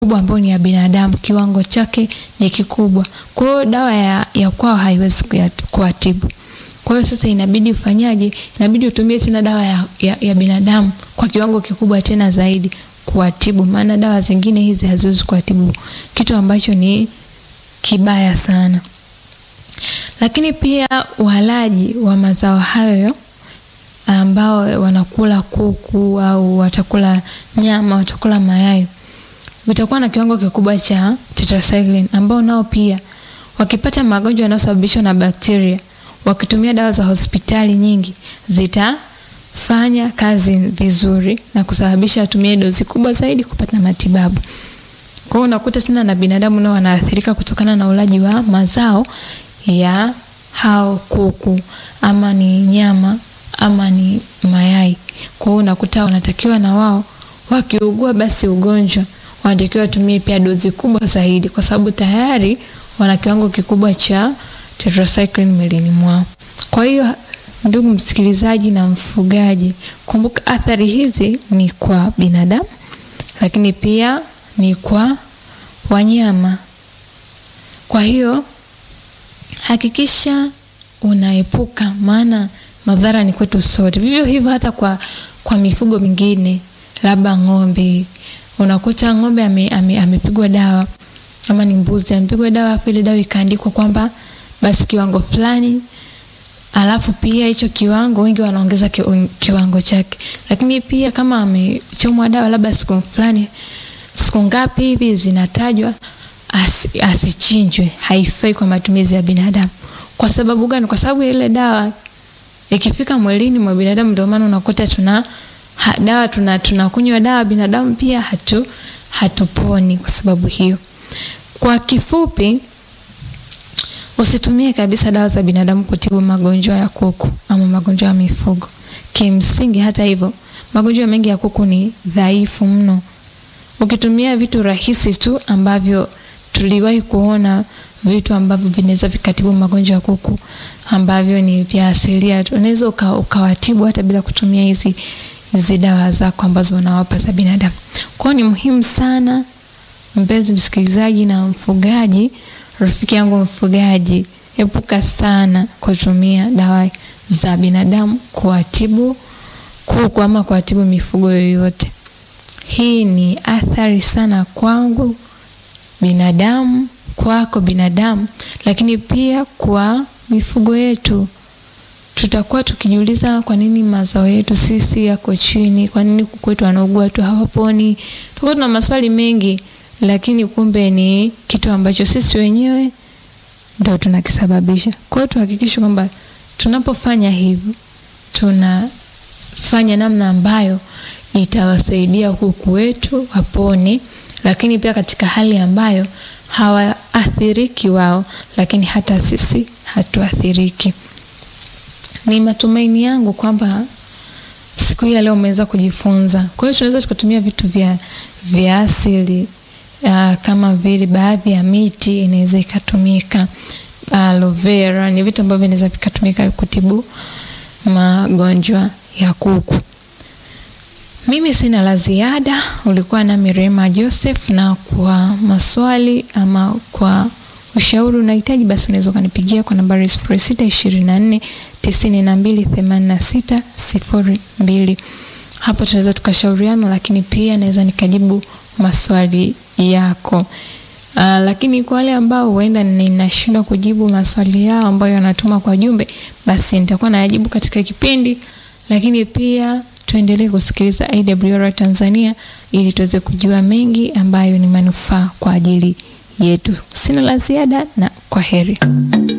kubwa ambayo ni ya binadamu, kiwango chake ni kikubwa. Kwa hiyo dawa ya, ya kwao haiwezi kuwatibu. Kwa hiyo sasa inabidi ufanyaje? Inabidi utumie tena dawa ya, ya, ya binadamu kwa kiwango kikubwa tena zaidi kuwatibu, maana dawa zingine hizi haziwezi kuwatibu, kitu ambacho ni kibaya sana. Lakini pia walaji wa mazao hayo ambao wanakula kuku au watakula nyama, watakula mayai, utakuwa na kiwango kikubwa cha tetracycline, ambao nao pia wakipata magonjwa yanayosababishwa na bakteria, wakitumia dawa za hospitali nyingi, zitafanya kazi vizuri na kusababisha atumie dozi kubwa zaidi kupata matibabu. Kwa hiyo unakuta tena na binadamu nao wanaathirika kutokana na ulaji wa mazao ya hao kuku ama ni nyama ama ni mayai. Kwa hiyo unakuta wanatakiwa na wao wakiugua basi ugonjwa wanatakiwa watumie pia dozi kubwa zaidi, kwa sababu tayari wana kiwango kikubwa cha tetracycline mwilini mwao. Kwa hiyo ndugu msikilizaji na mfugaji, kumbuka athari hizi ni kwa binadamu, lakini pia ni kwa wanyama. Kwa hiyo hakikisha unaepuka, maana madhara ni kwetu sote. Vivyo hivyo hata kwa, kwa mifugo mingine, labda ng'ombe, unakuta ng'ombe amepigwa ame, ame dawa ama ni mbuzi amepigwa dawa, afu ile dawa ikaandikwa kwamba basi kiwango fulani, alafu pia hicho kiwango wengi wanaongeza kiwango chake, lakini pia kama amechomwa dawa labda siku fulani, siku ngapi hivi zinatajwa as, asichinjwe, haifai kwa matumizi ya binadamu. Kwa sababu gani? Kwa sababu ile dawa ikifika mwilini mwa binadamu, ndio maana unakuta tuna ha, dawa tuna tunakunywa dawa binadamu pia hatu hatuponi kwa sababu hiyo. Kwa kifupi, usitumie kabisa dawa za binadamu kutibu magonjwa ya kuku ama magonjwa ya mifugo. Kimsingi, hata hivyo, magonjwa mengi ya kuku ni dhaifu mno. Ukitumia vitu rahisi tu ambavyo tuliwahi kuona vitu ambavyo vinaweza vikatibu magonjwa ya kuku ambavyo ni vya asilia, unaweza uka, ukawatibu hata bila kutumia hizi hizi dawa zako ambazo unawapa za binadamu. Kwa hiyo ni muhimu sana mpenzi msikilizaji na mfugaji, rafiki yangu mfugaji, epuka sana kutumia dawa za binadamu kuwatibu kuku ama kuwatibu mifugo yoyote. Hii ni athari sana kwangu binadamu, kwako binadamu, lakini pia kwa mifugo yetu. Tutakuwa tukijiuliza kwa nini mazao yetu sisi yako chini, kwa nini kuku wetu wanaugua tu hawaponi. Tutakuwa tuna maswali mengi, lakini kumbe ni kitu ambacho sisi wenyewe ndio tunakisababisha. Kwa hiyo tuhakikishe kwamba tunapofanya hivyo tunafanya namna ambayo itawasaidia kuku wetu wapone, lakini pia katika hali ambayo hawaathiriki wao, lakini hata sisi hatuathiriki. Ni matumaini yangu kwamba siku hii ya leo umeweza kujifunza. Kwa hiyo tunaweza tukatumia vitu vya, vya asili uh, kama vile baadhi ya miti inaweza ikatumika. Aloe vera ni vitu ambavyo vinaweza vikatumika kutibu magonjwa ya kuku. Mimi sina la ziada. Ulikuwa nami Rema Joseph, na kwa maswali ama kwa ushauri unahitaji, basi unaweza ukanipigia kwa nambari sifuri sita ishirini na nne tisini na mbili themanini na sita sifuri mbili. Hapo tunaweza tukashauriana, lakini pia naweza nikajibu maswali yako. Uh, lakini kwa wale ambao huenda ninashindwa kujibu maswali yao ambayo yanatuma kwa jumbe, basi nitakuwa nayajibu katika kipindi, lakini pia tuendelee kusikiliza AWR Tanzania ili tuweze kujua mengi ambayo ni manufaa kwa ajili yetu. Sina la ziada na kwa heri.